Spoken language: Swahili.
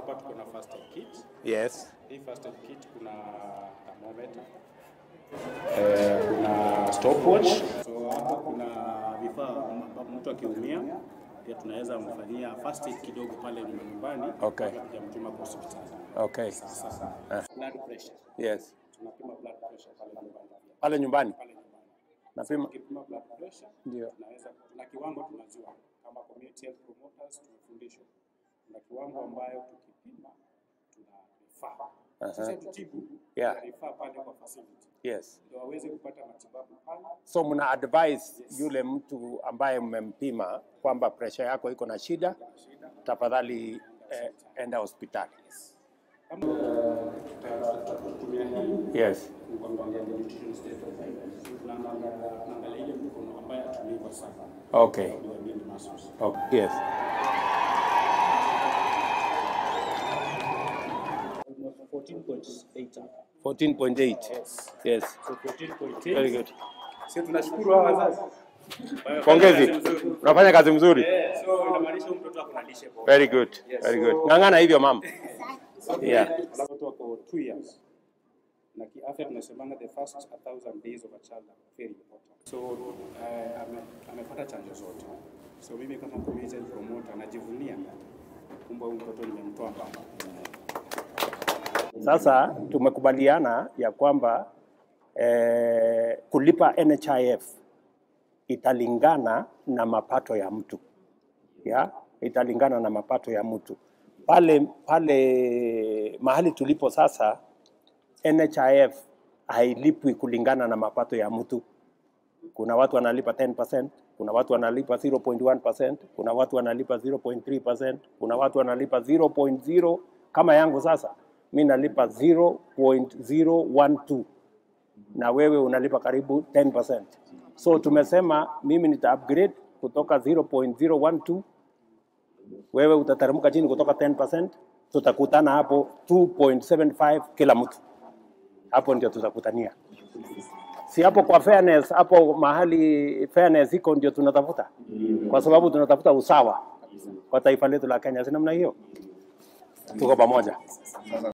hapa tuko na first aid kit. Yes. Hii first aid kit kuna thermometer. Eh, kuna stopwatch. So hapo kuna vifaa ambapo mtu akiumia pia tunaweza mfanyia first aid kidogo pale nyumbani Okay. kabla tujamtuma kwa hospitali. Okay. Sasa blood pressure. Yes. Tunapima blood pressure pale nyumbani. Pale nyumbani Pale nyumbani. napima. Ukipima blood pressure Ndio. tunaweza tuna kiwango tunajua kama community health promoters tumefundishwa kuna kiwango ambayo tukipima tunarifaa sasa tutibu Yeah. tunarifaa pale kwa facility Yes. ndio waweze kupata matibabu pale So mna advise yule mtu ambaye mmempima kwamba pressure yako iko na shida, tafadhali eh, enda hospitali. kama tutatumia hii Yes. kuangalia the nutrition state of the tunaangalia tunaangalia ile mkono ambaye atumii sana Okay. ndio ni muscles Okay. Yes. almost 14.8 hapa 14.8. Yes. so 14.8 Very good. sio tunashukuru hawa wazazi Pongezi. Unafanya kazi mzuri. Eh, so inamaanisha huyu mtoto ako na lishe bora. Very good. Very good. Ng'ang'ana hivyo mama. Yeah. Alafu watoto wako two years na kiafya tunasemanga the first 1000 days of a child are very important. So uh, ame, amepata chanjo zote. So mimi kama community health promoter najivunia kumbe huyu mtoto nimemtoa mbali. Sasa tumekubaliana ya kwamba eh, kulipa NHIF italingana na mapato ya mtu ya italingana na mapato ya mtu pale pale mahali tulipo sasa, NHIF hailipwi kulingana na mapato ya mtu. Kuna watu wanalipa 10%, kuna watu wanalipa 0.1%, kuna watu wanalipa 0.3%, kuna watu wanalipa 0.0 kama yangu sasa mi nalipa 0.012 na wewe unalipa karibu 10%. So tumesema mimi nita upgrade kutoka 0.012 wewe utateremka chini kutoka 10%, tutakutana hapo 2.75 kila mtu, hapo ndio tutakutania. Si hapo kwa fairness, hapo mahali fairness iko ndio tunatafuta, kwa sababu tunatafuta usawa kwa taifa letu la Kenya, si namna hiyo? Tuko pamoja.